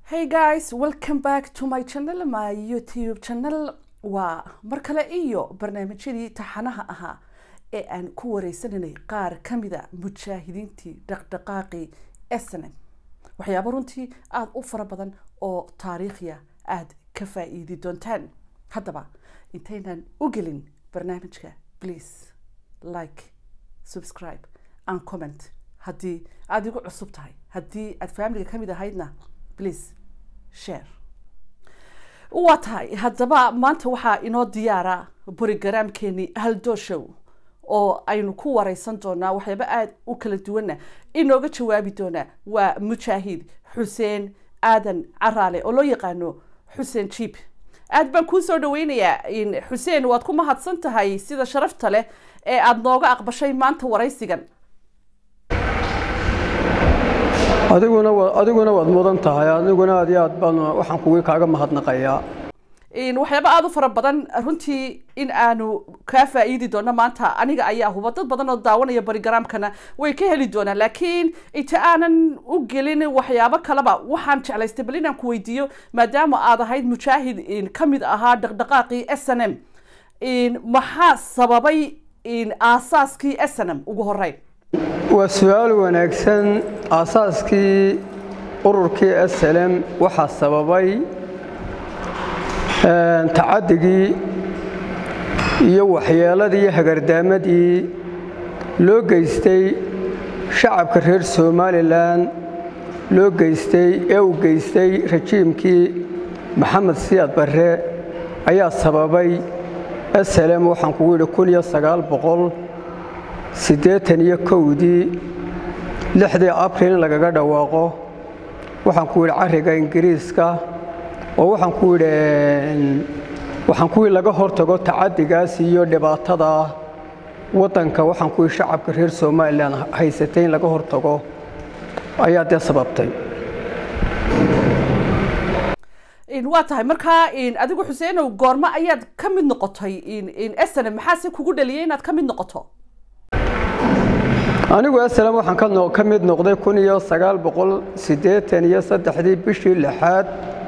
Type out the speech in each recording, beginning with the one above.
Hey guys, welcome back to my channel, my YouTube channel. Waa mar kale iyo barnaamijyadii taxanaha ahaa ee aan ku wareysananay qaar ka mida mujaahidiintii dhaqdhaqaaqii SNM. Waxyaabo runtii aada u fara badan oo taariikhya aada ka faa'iidi doontaan. Haddaba intaynan u gelin barnaamijka please like, subscribe and comment haddii aada igu cusub tahay haddii aada faamiliga ka mid ahaydna please share waa tahay haddaba maanta waxaa inoo diyaara borogaraamkeenii haldo show oo aynu ku wareysan doonaa waxyaaba aada u kala duwanna inooga jawaabi doonaa waa mujaahid xuseen aadan caraale oo loo yaqaano xuseen jiib aada baan kuu soo dhaweynayaa xuseen waad ku mahadsan tahay sida sharafta leh ee aada nooga aqbashay maanta waraysigan adiguna adiguna waad mudan tahay adiguna aad iyo aad baan waxaan kugu kaaga mahadnaqayaa waxyaaba aada u fara badan runtii in aanu kaa faa'iidi doono maanta aniga ayaa huba dad badan oo daawanaya barigaraamkana way ka heli doonaan laakiin inta aanan u gelin waxyaabo kaleba waxaan jeclaystay bal inaan ku weydiiyo maadaama aad ahayd mujaahid ka mid ahaa dhaqdhaqaaqii s n m maxaa sababay aasaaskii s n m ugu horeyn waa su-aal wanaagsan aasaaskii ururkii slm waxaa sababay tacadigii iyo waxyeeladii iyo hagardaamadii loo geystay shacabka reer somalilan loo geystay ee uu geystay rajiimkii maxamed siyaad barre ayaa sababay slm waxaan kugu yidhi kun iyo sagaal boqol siddeetan iyo kowdii lixdii abril in lagaga dhawaaqo waxaan ku yidhi carriga ingiriiska oo waxaan ku yidhi waxaan ku yidhi laga hortago tacadigaas iyo dhibaatada waddanka waxaan ku yidhi shacabka reer somalilan haysatay in laga hortago ayaa dee sababtay waa tahay markaa adigu xuseenow goormo ayaad ka mid noqotay sn maxaase kugu dhaliyay inaad ka mid noqoto anigu slm waxaan ka mid noqday kun iyo sagaal boqol siddeetan iyo saddexdii bishii lixaad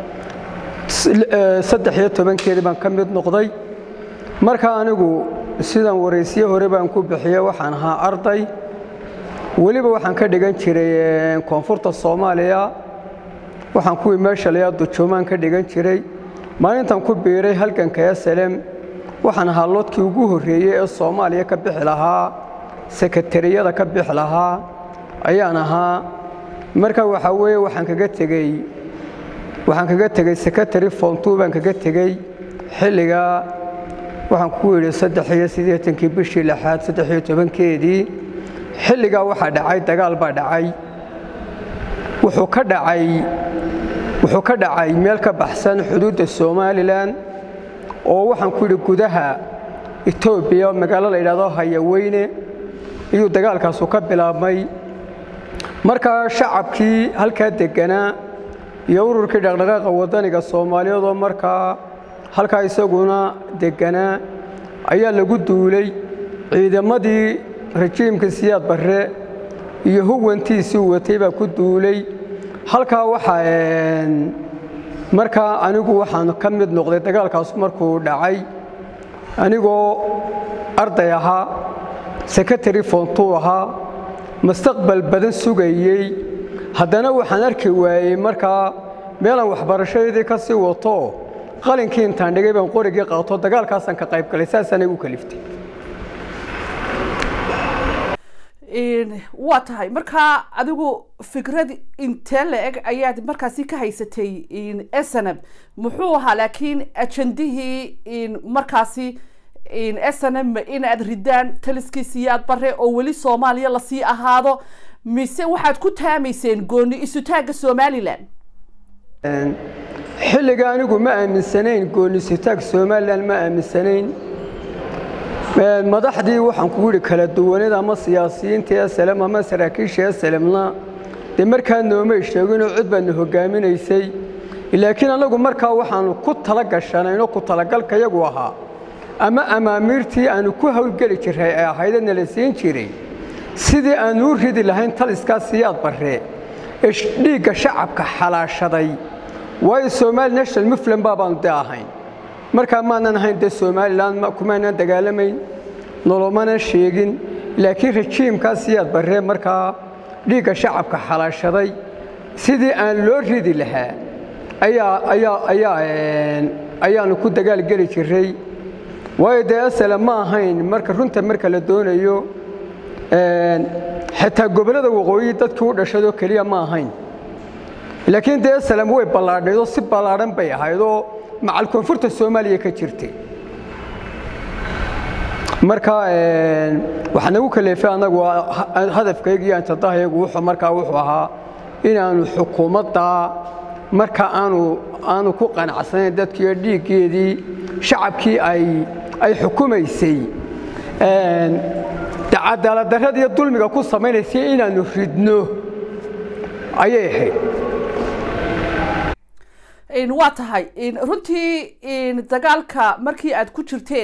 saddex iyo tobankeedii baan ka mid noqday marka anigu sidan waraysiye hore baan ku bixiye waxaan ahaa arday weliba waxaan ka dhigan jiray koonfurta soomaaliya waxaan kuwii meesha layaa dujoomaan ka dhigan jiray maalintan ku biiray halganka slm waxaan ahaa loodkii ugu horreeyey ee soomaaliya ka bixi lahaa sekatariyada ka bixi lahaa ayaan ahaa marka waxaa weeye waxaan kaga tegey waxaan kaga tegey secretary fontu baan kaga tegey xilligaa waxaan ku yidhi saddex iyo siddeetankii bishii lixaad saddex iyo tobankeedii xilligaa waxaa dhacay dagaal baa dhacay wuxuu ka dhacay wuxuu ka dhacay meel ka baxsan xuduudda somalilan oo waxaan ku yidhi gudaha etoobiya magaalo la yidhahdo hayaweyne iyuu dagaalkaasu ka bilaabmay markaa shacabkii halkaa degganaa iyo ururkii dhaqdhaqaaqa waddaniga soomaaliyeed oo markaa halkaa isaguna degganaa ayaa lagu duulay ciidamadii rajiimka siyaad barre iyo huwantiisii watay baa ku duulay halkaa waxaa markaa anigu waxaan ka mid noqday dagaalkaasu markuu dhacay anigoo arday ahaa sekretary fontuu ahaa mustaqbal badan sugayey haddana waxaan arki waayey markaa meelaan waxbarashadeedii ka sii wato qalinkii intaan dhigay baan qorigii qaato dagaalkaasaan ka qayb galay saasaan igu kaliftay waa tahay markaa adigu fikrad intee la eg ayaad markaasi ka haysatay snm muxuu ahaa laakiin ajandihii markaasi snm inaad ridaan taliskii siyaad bare oo weli soomaaliya lasii ahaado mise waxaad ku taamayseen gooni isutaagga somalilan xilliga anigu ma aaminsanayn gooni isutaag somalilan ma aaminsanayn madaxdii waxaan kugu yidhi kala duwanida ama siyaasiyiinta slm ama saraakiisha slmna dee markaa noomay sheeginoo cod baadna hogaaminaysay laakiin annagu markaa waxaanu ku tala gashanayno ku talagalkayagu ahaa ama amaamiirtii aanu ku howlgeli jiray ee ahaydee la siin jiray sidii aanu u ridi lahayn taliskaa siyaad barre ee dhiigga shacabka xalaashaday waayo somali national muflan baabaanu dee ahayn markaa maanan ahayn dee somalilan kumaanan dagaalamayn nolomanan sheegin laakiin rajiimkaas siyaad barree markaa dhiigga shacabka xalaashaday sidii aan loo ridi lahaa ayaa ayaa ayaa ayaanu ku dagaalgeli jiray waayo dee asala ma ahayn marka runta marka la doonayo xitaa gobollada waqooyi dadkii u dhashadoo keliya ma ahayn laakiin dee asalam way ballaadhayd oo si ballaadhan bay ahayd oo macal koonfurta soomaaliya ka jirtay marka waxaa nagu kaleefay annagu hadafkayga iyo antadahayagu wuxuu markaa wuxuu ahaa inaanu xukuumadda marka aanu aanu ku qanacsanayn dadkiiyo dhiiggeedii shacabkii ay ay xukumaysay cadaaladdarrada iyo dulmiga ku samaynaysay inaanu ridno ayay ahayd waa tahay runtii dagaalka markii aad ku jirteen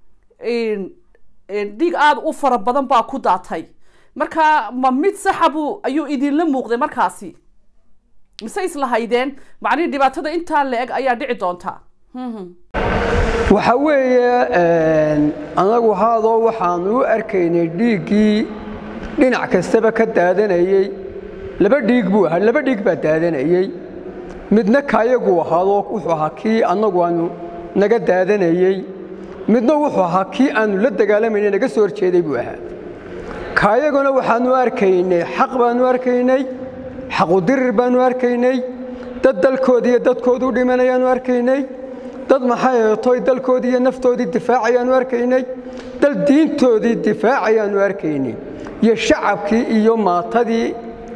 dhiig aada u fara badan baa ku daatay marka ma mid saxabu ayuu idinla muuqday markaasi mise islahaydeen macnihii dhibaatada intaa la-eg ayaa dhici doontaa waxa weeye annagu haadoo waxaanu u arkaynay dhiiggii dhinac kastaba ka daadanayey laba dhiig buu ahaa laba dhiig baa daadanayey midna kaayaguu ahaadoo wuxuu ahaa kii annagu aanu naga daadanayey midna wuxuu ahaa kii aanu la dagaalamayna naga soo horjeeday buu ahaa kaayaguna waxaanu arkaynay xaq baanu arkaynay xaqudirir baanu arkaynay dad dalkoodii iyo dadkoodu u dhimanayaanu arkaynay dad maxay toy dalkoodii iyo naftoodii difaacayaanu arkaynay dal diintoodii difaacayaanu arkaynay iyo shacabkii iyo maatadii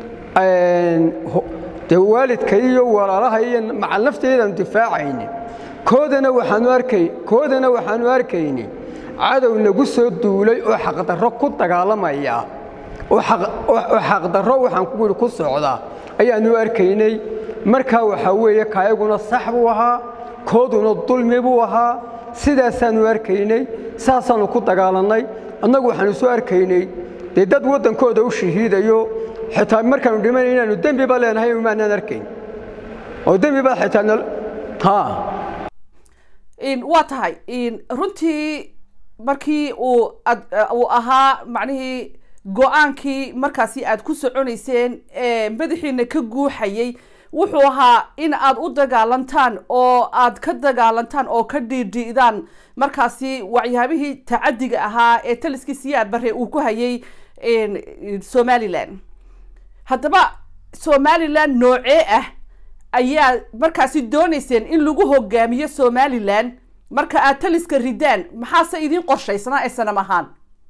dee waalidka iyo walaalaha iyo macal nafteedaanu difaacaynin koodana waxaanu arkay koodana waxaanu arkaynay cadow nagu soo duulay oo xaqdarro ku dagaalamaya oo xaqdarro waxaan ku yidhi ku socda ayaanu arkaynay markaa waxaa weeye kaayaguna sax buu ahaa kooduna dulmi buu ahaa sidaasaanu arkaynay saasaanu ku dagaalannay annagu waxaanu soo arkaynay dee dad waddankooda u shahiidayo xitaa markaanu dhimanay inaanu dembiba leenahay maanaan arkayn oo dembiba xitaa ha waa tahay runtii markii uu uu ahaa macnihii go-aankii markaasi aad ku soconayseen ee madaxiina ka guuxayay wuxuu ahaa in aad u dagaalantaan oo aad ka dagaalantaan oo ka dhiidhi'daan markaasi waxyaabihii tacadiga ahaa ee taliskii siyaad bare uu ku hayay somalilan haddaba somalilan noocee ah ayaa markaasi doonayseen in lagu hogaamiyo somalilan marka aad taliska ridaan maxaase idiin qorshaysnaa ee sanam ahaan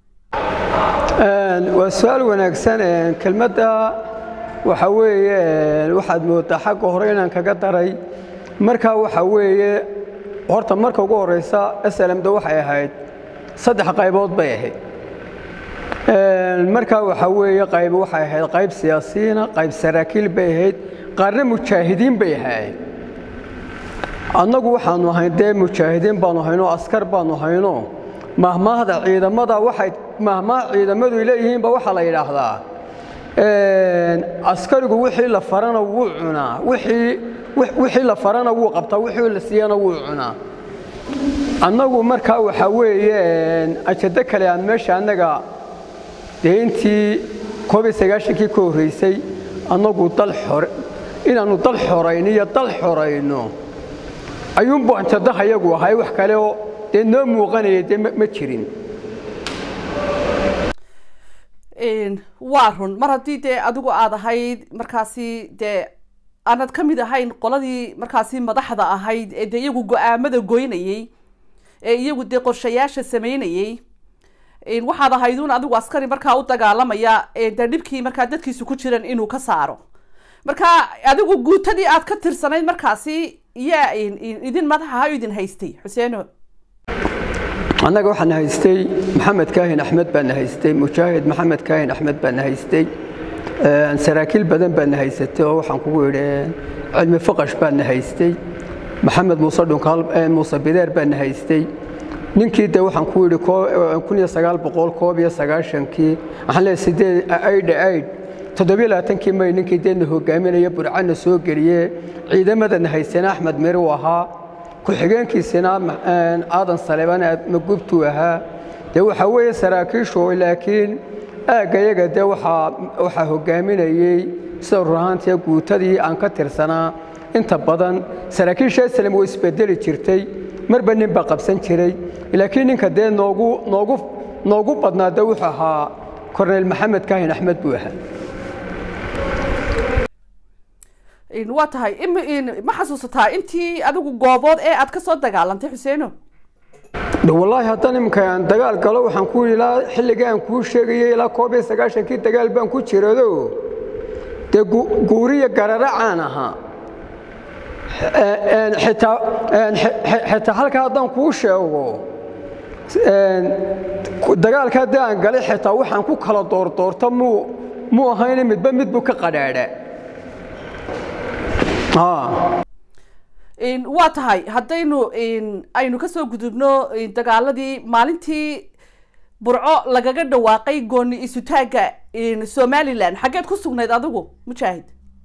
waa su-aal wanaagsan kelmadda waxa weeye waxaad moodaa xagga hore inaan kaga daray markaa waxa weeye horta marka ugu horeysa slamda waxay ahayd saddex qaybood bay ahayd markaa waxaa weeye qayb waxay ahayd qayb siyaasiyiina qayb saraakiil bay ahayd qaarna mujaahidiin bay ahayd annagu waxaanu ahayn dee mujaahidiin baanu haynoo askar baanu hayno mahmaahda ciidamada waxay mahmaah ciidamadu leeyihiinba waxaa la yidhaahdaa askarigu wixii la farana wuu cunaa wixii la farana wuu qabtaa wixii la siiyana wuu cunaa annagu markaa waxaa weeye ajado kale aan meesha annaga dee intii koob iyo sagaashankii ka horreysay annagu dal xore inaannu dal xorayno iyo dal xorayno ayuunbu ajadaha yagu ahay wax kale oo dee noo muuqanaya dee ma jirin waa run mar haddii dee adigu aad ahayd markaasi dee aanad ka mid ahayn qoladii markaasi madaxda ahayd ee dee iyagu go-aamada goynayey ee iyagu dee qorshayaasha sameynayey waxaad ahaydun adigu askari markaa u dagaalamaya dee dhibkii markaa dadkiisu ku jiran inuu ka saaro marka adigu guutadii aad ka tirsanayd markaasi yaa idin madax ahaa idin haystay xuseeno annaga waxaana haystay maxamed kaahin axmed baana haystay mujaahid maxamed kaahin axmed baana haystay saraakiil badan baana haysatay oo waxaan kugu idhi cilmi faqash baana haystay maxamed muuse dhunkaal muuse bideer baana haystay ninkii de waxaan ku yidhi kun iyo sagaal boqol koob iyo sagaashankii waxaan leeyahay sideed aidh aidh toddobiyolabaatankii may ninkii deedna hogaaminaya burcana soo geliye ciidamadana haysana axmed meri u ahaa ku-xigeenkiisina aadan saleebaan magubtuu ahaa dee waxaa weeye saraakiishu laakiin aaggayaga dee waxaa hogaaminayey sida runahaantii guutadii aan ka tirsanaa inta badan saraakiisha islam way isbedeli jirtay marba nin baa qabsan jiray laakiin ninka dee noogu noogu noogu badnaa dee wuxuu ahaa korneyl maxamed kaahin axmed buu ahaa waa tahay ma xasuusataa intii adigu goobood ee aad ka soo dagaalantay xuseeno wallaahi haddaan iminka aan dagaal galo waxaan ku yidhi ilaa xilligii aan kuu sheegayay ilaa koob iyo sagaashankii dagaal baan ku jirado dee guuriya gararacaan ahaa xitaa halkaa haddaan kuu sheego dagaalka haddii aan galay xitaa waxaan ku kala doordoorta muu muu ahayna midba midbuu ka qadhaadha waa tahay haddaynu aynu kasoo gudubno dagaaladii maalintii burco lagaga dhawaaqay gooni isutaagga somalilan xaggeed ku sugnayd adigu mujaahid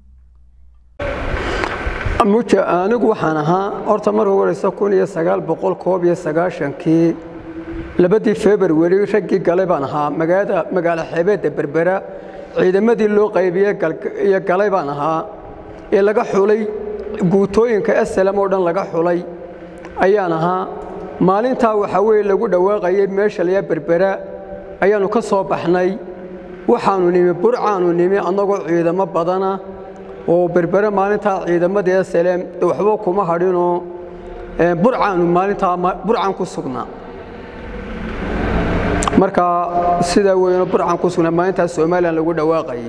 anigu waxaan ahaa horta marka horeysa kun iyo sagaal boqol koob iyo sagaashankii labadii februari raggii galay baan ahaa magaalada magaalo xeebeedda berbera ciidamadii loo qaybiyey iyo galay baan ahaa ee laga xulay guutooyinka slm oo dhan laga xulay ayaan ahaa maalintaa waxaa weeye lagu dhawaaqayay meesha layaa berbera ayaannu ka soo baxnay waxaannu nimi burcaannu nimi annagoo ciidamo badana oo berbere maalintaa ciidamadii slm waxba kuma hadhinoo burcaannu maalintaa burcaan ku sugnaa marka sidaa weyno burcaan ku sugnaa maalintaa somalilan lagu dhawaaqayay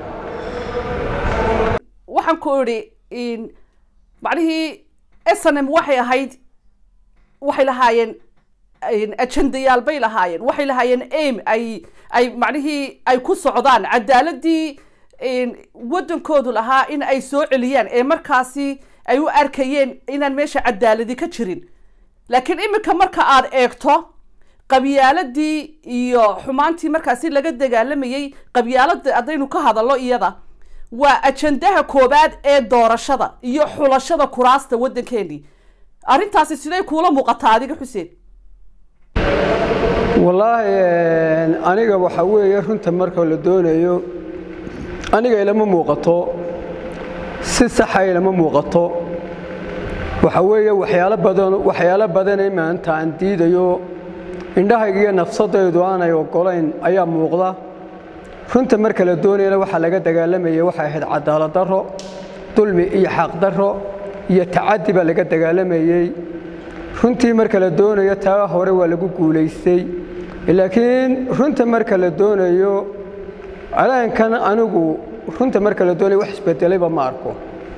waxaan ku idhi macnihii snm waxay ahayd waxay lahaayeen ajendayaal bay lahaayeen waxay lahaayeen aim ay ay macnihii ay ku socdaan cadaaladii waddankoodu lahaa in ay soo celiyaan ee markaasi ay u arkayeen inaan meesha cadaaladi ka jirin laakiin iminka marka aad eegto qabyaaladii iyo xumaantii markaasi laga dagaalamayey qabyaalada haddaynu ka hadallo iyada waa ajandaha koobaad ee doorashada iyo xulashada kuraasta waddankeenii arrintaasi siday kuula muuqataa adiga xuseen wallaahi aniga waxaa weeye runta marka la doonayo aniga ilama muuqato si saxa ilama muuqato waxaa weeye waxyaalo badan waxyaalo badanay maanta aan diidayo indhahayga iyo nafsadaydu aanay oggolayn ayaa muuqda runta marka la doonayana waxaa laga dagaalamayay waxay ahayd cadaalad darro dulmi iyo xaq darro iyo tacaddi baa laga dagaalamayey runtii marka la doonayo taa hore waa lagu guulaystay laakiin runta marka la doonayo alaankan anigu runta marka la doonayo wax isbedelayba ma arko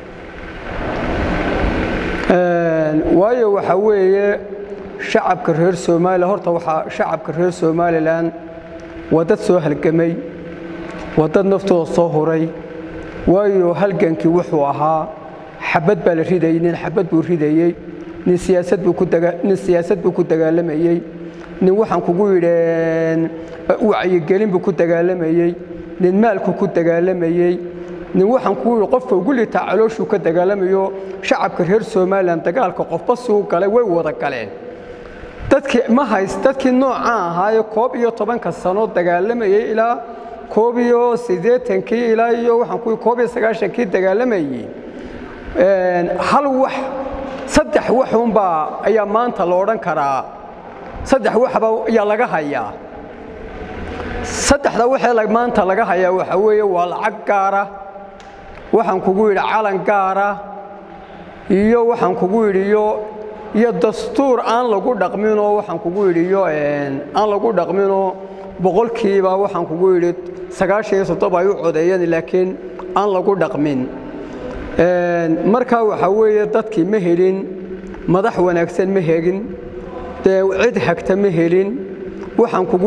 waayo waxaa weeye shacabka reer soomaaliya horta waxaa shacabka reer somalilan waa dad soo halgamay waa dad naftooda soo huray waayo halgankii wuxuu ahaa xabad baa la ridayey nin xabad buu ridayey nin siyaasad buu ku nin siyaasad buu ku dagaalamayey nin waxaan kugu yidheen wacyigelin buu ku dagaalamayey nin maalku ku dagaalamayey nin waxaan kugu yidhi qofka ugu litaa calooshuu ka dagaalamayo shacabka reer somalilan dagaalka qofba suu galay way wada galeen dadkii ma hays dadkii noocaa ahaaye koob iyo tobanka sano dagaalamayey ilaa koob iyo siddeetankii ilaa iyo waxaan ku koob iyo sagaashankii dagaalamayey hal wax saddex waxunbaa ayaa maanta la odhan karaa saddex waxba ayaa laga hayaa saddexda waxee maanta laga hayaa waxaa weeye waa lacag gaara waxaan kugu yidhi calan gaara iyo waxaan kugu yidhi iyo iyo dastuur aan lagu dhaqminoo waxaan kugu yidhi iyo aan lagu dhaqminoo boqolkiiba waxaan kugu yidhi sagaashan iyo soddoba ay u codeeyeen laakiin aan lagu dhaqmin markaa waxaa weeye dadkii ma helin madax wanaagsan ma hegin dee cid hagta ma helin waxaan kugu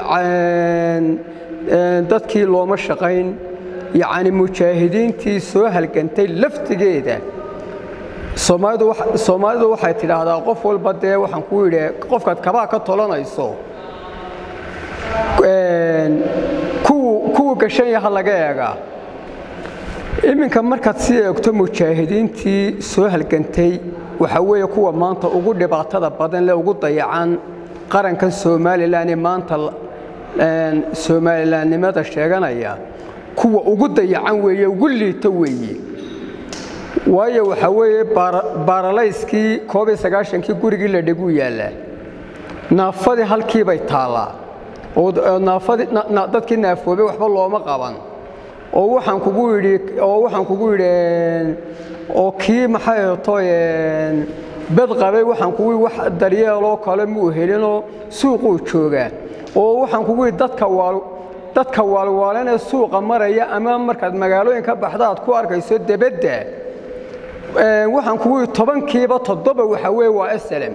dadkii looma shaqayn yacni mujaahidiintii soo halgantay laftigeeda soomaalidu waxay tidhaahdaa qof walba dee waxaan ku yidhi qofkaad kabaa ka tolanayso kuwu buu gashan yaha laga eegaa iminka markaad sii eegto mujaahidiintii soo halgantay waxaa weeye kuwa maanta ugu dhibaatada badan le ugu dayacan qarankan somalilan ee maanta somalilanimada sheeganaya kuwa ugu dayacan weeye ugu liito weeye waayo waxaa weeye baaralayskii koob iyo sagaashankii gurigii la dhiguu yaallaa naafadii halkiibay taallaa oo naafadii dadkii naafoobay waxba looma qaban oo waxaan kugu yidhi oo waxaan kugu yidhi oo kii maxay ahato bed qabay waxaan kugu yidhi wax daryeeloo kale muu helinoo suuquu joogaa oo waxaan kugu yidhi dadka waal dadka waalwaalan ee suuqa maraya ama markaad magaalooyin ka baxda aad ku arkayso debedda waxaan kugu yidhi tobankiiba toddoba waxa weeye waa asalam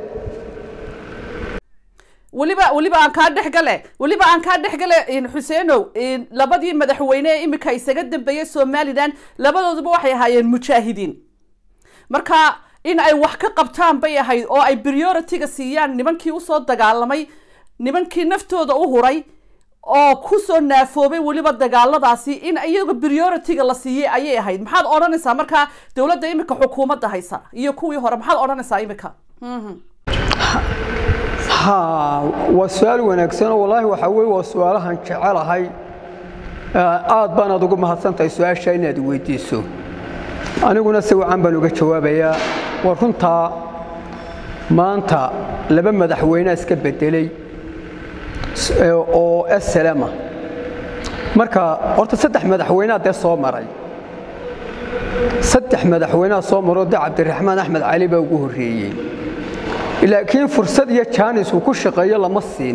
weliba weliba aan kaa dhex gale weliba aan kaa dhex gale xuseenow labadii madaxweyne ee iminka isaga dambeeyey somalilan labadooduba waxay ahaayeen mujaahidiin marka in ay wax ka qabtaan bay ahayd oo ay priority-ga siiyaan nimankii usoo dagaalamay nimankii naftooda u huray oo kusoo naafoobay weliba dagaaladaasi in iyaga priority-ga la siiyey ayay ahayd maxaad odhanaysaa markaa dowladda iminka xukuumadda haysa iyo kuwii hore maxaad odhanaysaa iminka ha waa su-aal wanaagsan oo wallaahi waxaa weye waa su-aalahan jecelahay aad baanaad ugu mahadsantahay su-aasha inaad weydiiso aniguna si wacan baan uga jawaabayaa war runtaa maanta laba madaxweynea iska bedelay oo asalama marka horta saddex madaxweynea dee soo maray saddex madaxweynea soo maroo dee cabdiraxmaan axmed cali baa ugu horreeyey laakiin fursad iyo jaanis uu ku shaqeeyo lama siin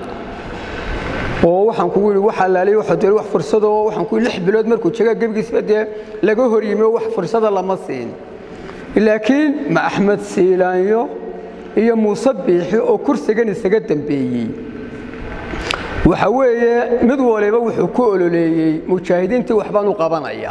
oo waxaan kugu yidhi wax allaaliy waxa dee wax fursadoo waxaan ku lix bilood markuu jegaa gebigiisba dee laga hor yimi oo wax fursada lama siin laakiin ma axmed siilaanyo iyo muuse biixi oo kursigan isaga dambeeyey waxa weeye mid waliba wuxuu ku ololeeyey mujaahidiintii waxbaan u qabanaya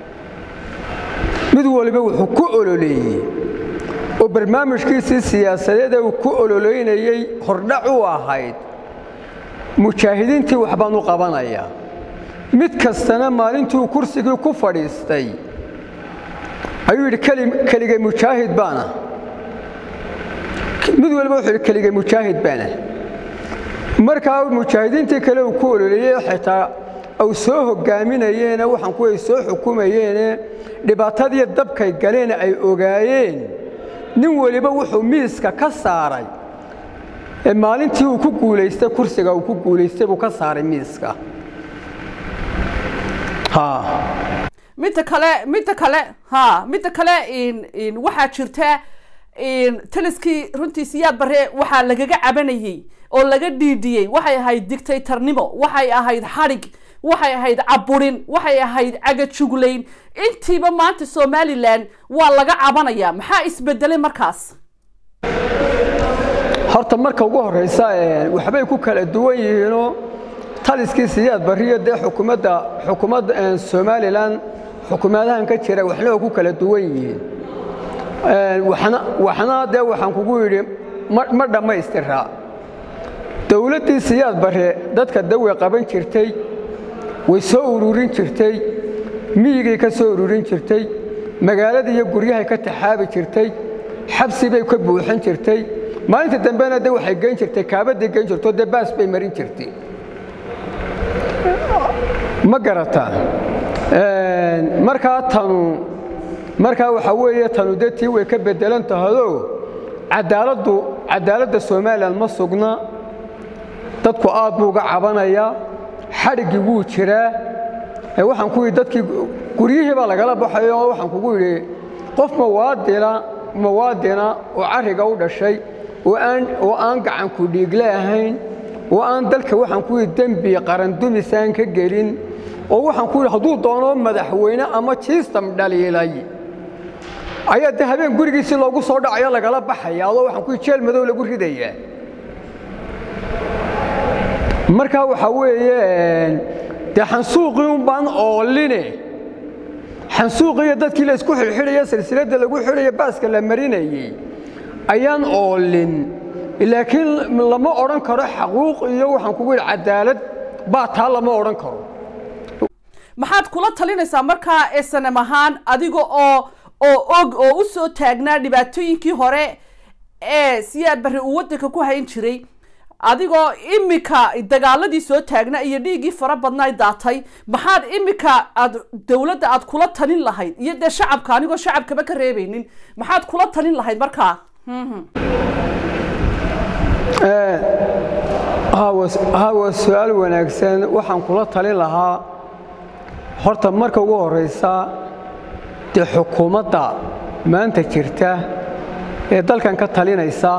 mid waliba wuxuu ku ololeeyey oo barnaamijkiisii siyaasadeed ee uu ku ololeynayey hordhac u ahayd mujaahidiintii waxbaan u qabanaya mid kastana maalintuu kursigii ku fadhiistay ayuu yidhi keligay mujaahid baana mid waliba wuxuu yidhi keligay mujaahid baana markaa mujaahidiintii kale uu ku ololeeyey xitaa au soo hogaaminayeene waxaan kuway soo xukumayeene dhibaatadii dabkay galeen ay ogaayeen nin weliba wuxuu miiska ka saaray maalintii uu ku guulaystay kursiga uu ku guulaystay buu ka saaray miiska midda kale midda kale ha midda kale waxaa jirta taliskii runtii siyaad bare waxaa lagaga cabanayey oo laga dhiidhiyey waxay ahayd dictatornimo waxay ahayd xadhig waxay ahayd caburin waxay ahayd cagajuglayn intiiba maanta somalilan waa laga cabanaya maxaa isbedelay markaas horta marka ugu horraysa waxbay ku kala duwan yihiinoo taliskii siyaad bariyo dee xukuumadda xukuumadda somalilan xukuumadahan ka jira waxna oo ku kala duwan yihiin waxna waxna dee waxaan kugu yidhi ma dhammaystiraa dowladdii siyaad bare dadka dawey qaban jirtay way soo ururin jirtay miyigay ka soo ururin jirtay magaaladii iyo guryahay ka taxaabi jirtay xabsi bay ka buuxin jirtay maalinta dambena de waxay geyn jirtay kaabaday geyn jirto dee baas bay marin jirtay ma garataa markaa tanu markaa waxaa weeye tanu dee tii way ka bedelan tahayoo cadaaladdu cadaaladda somalilan ma sugna dadku aad buu uga cabanayaa xadhiggii wuu jiraa waxaan ku yidhi dadkii guryihii baa lagala baxayo oo waxaan kugu yidhi qof mawaadina mawaadina oo carriga u dhashay oo aan oo aan gacanku dhiigle ahayn oo aan dalka waxaan ku yidhi dembi qarandumisaan ka gelin oo waxaan ku yidhi hadduu doono madaxweyne ama jiistam dhaliilay ayaa de habeen gurigiisii loogu soo dhacayo lagala baxaya adoo waxaan ku yidhi jeel madow lagu ridayaa markaa waxaa weeye dee xansuuqii un baan ooline xansuuqiiyo dadkii la isku xidhxidhaya silsiladda lagu xidhaya baaska la marinayey ayaan oolin laakiin lama odhan karo xaquuq iyo waxaan kugu yidhi cadaalad baa taa lama odhan karo maxaad kula talinaysaa markaa esanam ahaan adiga oo oo og oo usoo taagnaa dhibaatooyinkii hore ee siyaad barre uu waddanka ku hayn jiray adigoo imika dagaaladii soo taagna iyo dhiiggii fara badnaa daatay maxaad imika aad dowladda aad kula talin lahayd iyo dee shacabka anigoo shacabkaba ka reebeynin maxaad kula talin lahayd markaa hawa su-aal wanaagsan waxaan kula talin lahaa horta marka ugu horeysa dee xukuumadda maanta jirta ee dalkan ka talinaysa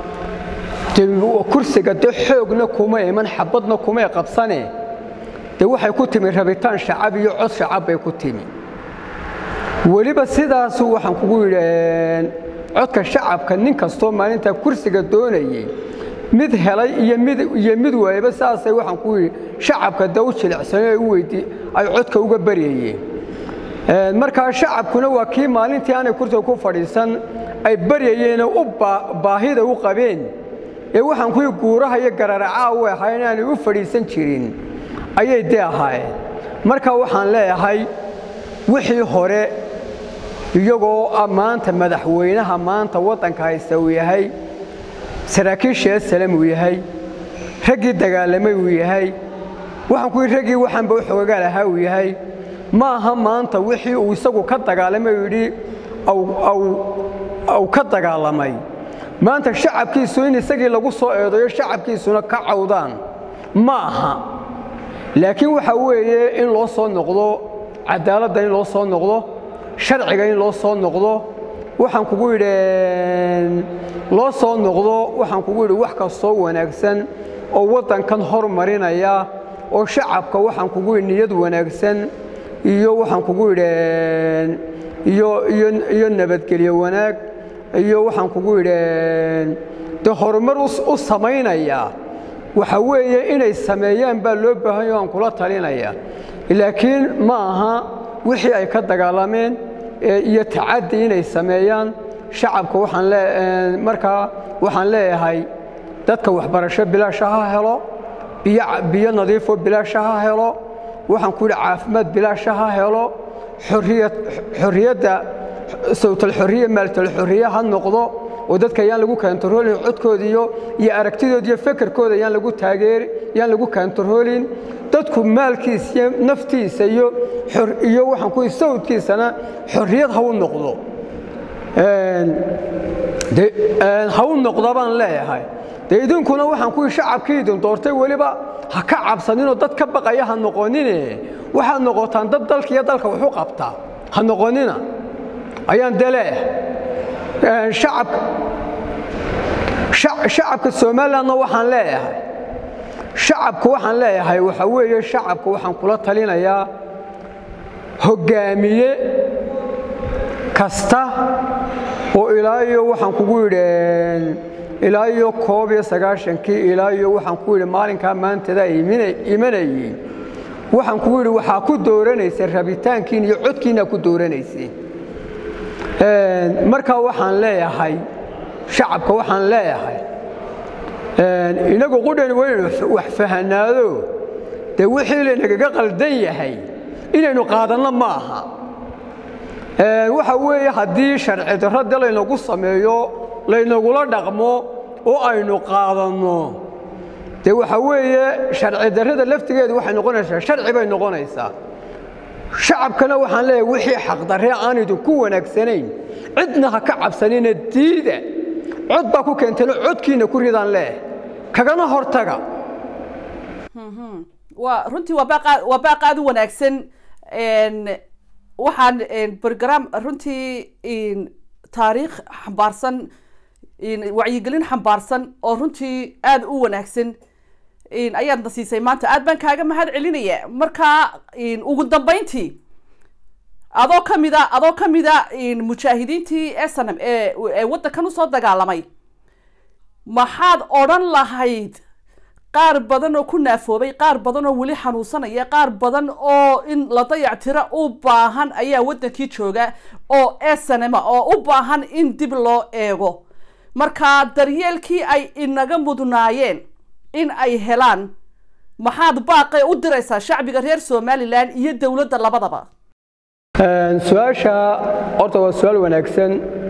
kursiga dee xoogna kuma iman xabadna kumay qabsane dee waxay ku timi rabitaan shacab iyo cod shacab bay ku timi weliba sidaasu waxaan kugu yidhi codka shacabka nin kastoo maalintaa kursiga doonayey mid helay iyo mid iyo mid waayaba saasay waxaan ku yidhi shacabka dee u jilicsanay ay u weydii ay codka uga baryayeen markaa shacabkuna waa kii maalintii aanay kursiga ku fadhiisan ay baryayeenoo u baahida u qabeen ee waxaan kuwii guuraha iyo gararacaa u ahayn aanay u fadhiisan jirin ayay dee ahaayeen marka waxaan leeyahay wixii hore iyagoo maanta madaxweynaha maanta waddanka haysta uu yahay saraakiisha esalam uu yahay raggii dagaalamay uu yahay waxaan kuwii raggii waxaanba u xoogaa lahaa uu yahay ma aha maanta wixii uu isagu ka dagaalamay uu yidhi aw ka dagaalamay maanta shacabkiisu in isagii lagu soo eedayo shacabkiisuna ka cawdaan ma aha laakiin waxa weeye in loo soo noqdo cadaaladda in loo soo noqdo sharciga in loo soo noqdo waxaan kugu yidhi loo soo noqdo waxaan kugu yidhi wax kastoo wanaagsan oo waddankan hormarinaya oo shacabka waxaan kugu yidhi niyad wanaagsan iyo waxaan kugu yidhi iyo iyo iyo nabadgelyo wanaag iyo waxaan kugu yidhi dee horumar u samaynaya waxa weeye inay sameeyaan baa loo baahanyo aan kula talinaya laakiin ma aha wixii ay ka dagaalameen iyo tacaddi inay sameeyaan shacabka waxaan lee markaa waxaan leeyahay dadka waxbarasho bilaasha ha helo biyo biyo nadiifo bilaasha ha helo waxaan ku yidhi caafimaad bilaasha ha helo xorriyad xorriyadda sawtalxorriya maaltalxorriya ha noqdo oo dadka ayaan lagu kaantaroolin codkoodiiyo iyo aragtidooda iyo fekerkooda ayaan lagu taageeri yaan lagu kaantaroolin dadku maalkiisa iyo naftiisa iyo iyo waxaan ku sawdkiisana xorriyad ha u noqdo ha u noqda baan leeyahay dee idinkuna waxaan kuwii shacabkii idin doortay weliba ha ka cabsaninoo dad ka baqaya ha noqonine waxaad noqotaan dad dalka iyo dalka waxu qabta ha noqonina ayaan dee leeyahay shacabka shacabka somalilandna waxaan leeyahay shacabka waxaan leeyahay waxa weeye shacabka waxaan kula talinayaa hoggaamiye kasta oo ilaa iyo waxaan kugu yidhi ilaa iyo koob iyo sagaashankii ilaa iyo waxaan ku yidhi maalinkaa maantada ay imanayeen waxaan kugu yidhi waxaa ku dooranaysa rabitaankiin iyo codkiinaa ku dooranayseen markaa waxaan leeyahay shacabka waxaan leeyahay inagu qudhan waynu wax fahanaado dee wixii laynagaga qaldan yahay inaynu qaadanno ma aha waxa weeye haddii sharci darro de laynagu sameeyo laynagula dhaqmo oo aynu qaadanno dee waxa weeye sharci darrada laftigeedu waxay noqonaysaa sharci bay noqonaysaa shacabkana waxaan leeyahay wixii xaqdarre aan idinku wanaagsanayn cidna ha ka cabsanina diida cod baa ku keentayno codkiina ku ridaan leeh kagana hortaga waa runtii waa baaq waa baaq aada u wanaagsan waxaan brogram runtii taariikh xambaarsan wacyigelin xambaarsan oo runtii aada u wanaagsan ayaadna siisay maanta aad baan kaaga mahad celinaya markaa ugu dambeyntii adoo kamida adoo kamida mujaahidiintii snm ee waddankan usoo dagaalamay maxaad odhan lahayd qaar badan oo ku naafoobay qaar badan oo weli xanuunsanaya qaar badan oo in la dayactiro u baahan ayaa waddankii jooga oo snma oo u baahan in dib loo eego marka daryeelkii ay inaga mudnaayeen in ay helaan maxaad baaqay u diraysaa shacbiga reer somalilan iyo dowladda labadaba su-aasha horta waa su-aal wanaagsan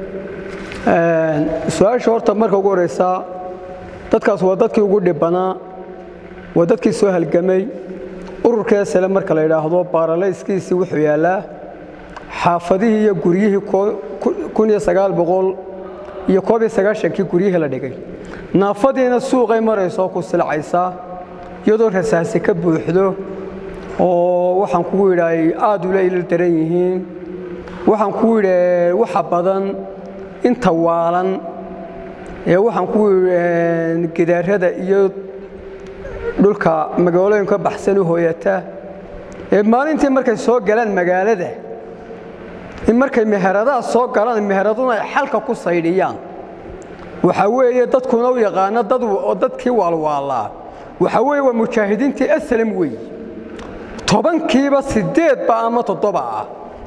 su-aasha horta marka ugu horeysa dadkaas waa dadkii ugu dhibanaa waa dadkii soo halgamay ururka sle marka la yidhaahdo baaralayskiisii wuxuu yaallaa xaafadihii iyo guryihii iyo koob iyo sagaashankii guryihii la dhigay naafadiina suuqay marayso ku silcaysaa iyadoo rasaasi ka buuxdo oo waxaan kugu yidhi ay aad ula ila daran yihiin waxaan kugu yidhi waxa badan inta waalan ee waxaan kugu yidhi gidaarada iyo dhulka magaalooyinka baxsan u hooyata ee maalintii markay soo galaan magaalada in markay meheradaha soo galaan meheraduna ay xalka ku saydhiyaan waxaa weeye dadkuna u yaqaano dad oo dadkii waalwaalaa waxaa weeye waa mujaahidiintii aslam weeye tobankiiba siddeedba ama toddoba ah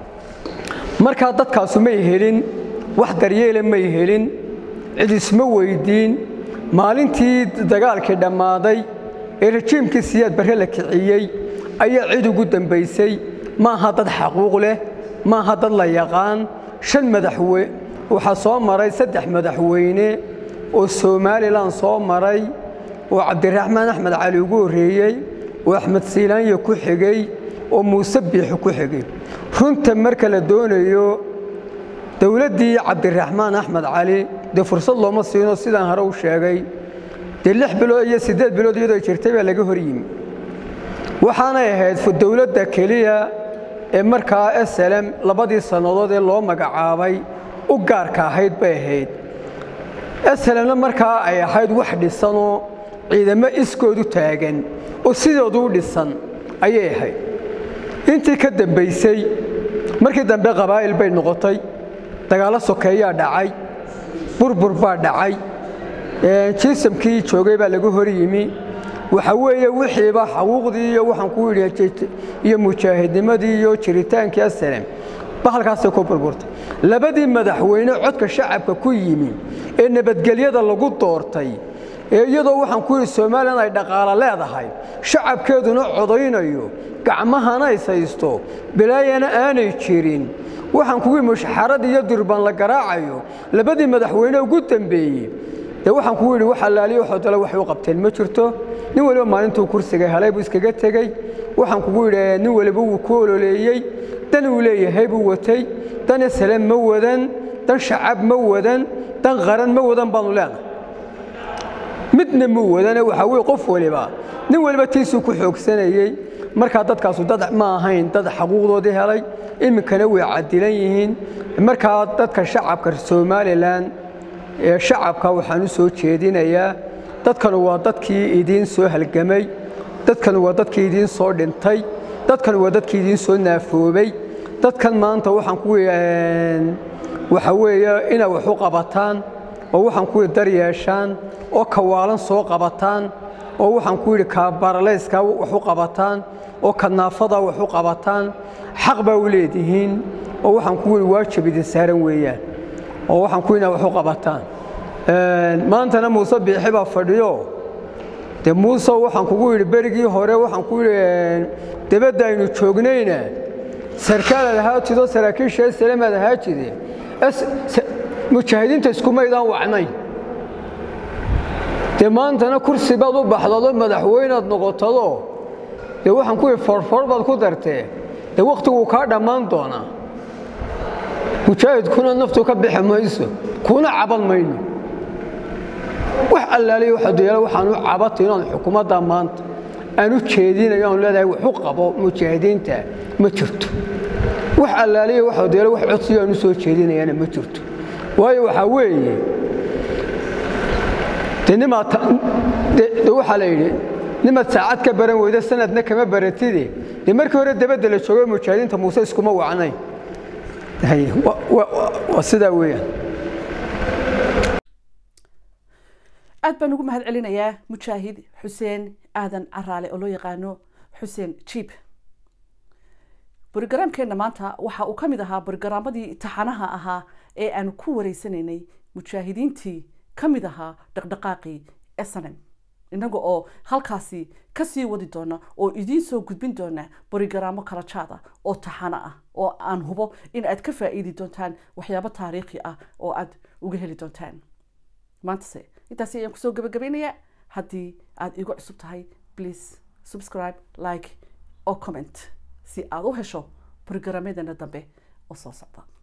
markaa dadkaasu may helin wax daryeela may helin cid isma weyddiin maalintii dagaalkii dhammaaday ee rajiimkii siyaad barre la kiciyey ayaa cid ugu dambaysay maaha dad xaquuq leh maaha dad la yaqaan shan madaxwe waxaa soo maray saddex madaxweyne oo somalilan soo maray oo cabdiraxmaan axmed cali ugu horreeyey oo axmed siilaanya ku xigey oo muuse biixi ku xigay runta marka la doonayo dowladdii cabdiraxmaan axmed cali dee fursad looma siino sidaan hore u sheegay dee lix bilood iyo siddeed bilood iyadoo jirtay baa laga hor yimi waxaanay ahayd dowladda keliya ee markaa slm labadii sannadood ee loo magacaabay u gaarka ahayd bay ahayd slmna markaa ay ahayd wax dhisanoo ciidamo iskoodu taagan oo sidoodu u dhisan ayay ahayd intii ka dambaysay markii dambe qabaa'il bay noqotay dagaallo sokeeyaa dhacay burbur baa dhacay jiisamkii joogay baa laga hor yimi waxa weeye wixiiba xaquuqdii iyo waxaan ku yidhi iyo mujaahidnimadii iyo jiritaankii asalem ba halkaasay ku burburtay labadii madaxweyne codka shacabka ku yimi ee nabadgelyada lagu doortay ee iyadoo waxaan ku yidhi somalilan ay dhaqaalo leedahay shacabkeeduna codaynayo gacmahana is haysto bilaayana aanay jirin waxaan kugu yidhi mushxarad iyo durban la garaacayo labadii madaxweyne ugu dambeeyey dee waxaan kugu yidhi wax allaaliyo waxoo dale waxay u qabteen ma jirto nin waliba maalintuu kursiga helay buu iskaga tegey waxaan kugu yidhi nin waliba wuu ku ololeeyey dan uu leeyahay buu watay dan islam ma wadan dan shacab ma wadan dan qaran ma wadan baanu leenahay midna muu wadane waxaa weye qof waliba nin waliba tiisuu ku xoogsanayey markaa dadkaasu dad ma ahayn dad xaquuqdoodii helay iminkana way cadilan yihiin markaa dadka shacabka somalilan ee shacabka waxaan u soo jeedinayaa dadkanu waa dadkii idiin soo halgamay dadkanu waa dadkii idiin soo dhintay dadkanu waa dadkii idiin soo naafoobay dadkan maanta waxaan ku waxa weeye inay wax u qabataan oo waxaan ku dar yeeshaan oo kawaalan soo qabataan oo waxaan ku yidhi kabaralayskaa wax u qabataan oo kanaafada wax u qabataan xaq baa u leedihiin oo waxaan ku yidhi waajib idin saaran weeyaan oo waxaan ku yidhi wax u qabataan maantana muuse biixi baa fadhiyo dee muuse waxaan kugu yidhi berigii hore waxaan ku yidhi debadda aynu joognayna sarkaalaad ahaa jido saraakiisha salamaad ahaa jide mujaahidiinta iskumaydaan wacnayn dee maantana kursi baad u baxdado madaxweynaad noqotado dee waxaan ku yidhi forfor baad ku dartee dee wakhtiguu kaa dhammaan doonaa mujaahidkuna naftu ka bixi mayso kuna caban mayno wax allaaliya waxaadyaala waxaan u cabatay inaan xukuumadda maanta aan u jeedinayo aan leedahay wax u qabo mujaahidiinta ma jirto wax allaaliya waxaadyaala wax codsiyo aan u soo jeedinayaana ma jirto waayo waxaa weeye de nimaad de waxaa la yidhi nimaad saacad ka baran weyda sanadna kama baratide dee markii hore dabadda la joogo mujaahidiinta muuse iskuma wacnayn waa sidaa weeyaan aad baan ugu mahad celinayaa mujaahid xuseen aadan caraale oo loo yaqaano xuseen jiib borogaraamkeenna maanta waxa uu ka mid ahaa borogaraammadii taxanaha ahaa ee aanu ku wareysanaynay mujaahidiintii ka mid ahaa dhaqdhaqaaqii snm inaga oo halkaasi kasii wadi doona oo idiin soo gudbin doona borigaraamo kala jaada oo taxano ah oo aan hubo in aad ka faa'iidi doontaan waxyaabo taariikhi ah oo aad uga heli doontaan maantase intaasi ayaan kusoo gabagabaynayaa haddii aad igu cusub tahay please subscribe like oo comment si aad u hesho borogaraamyadana dambe oo soo socda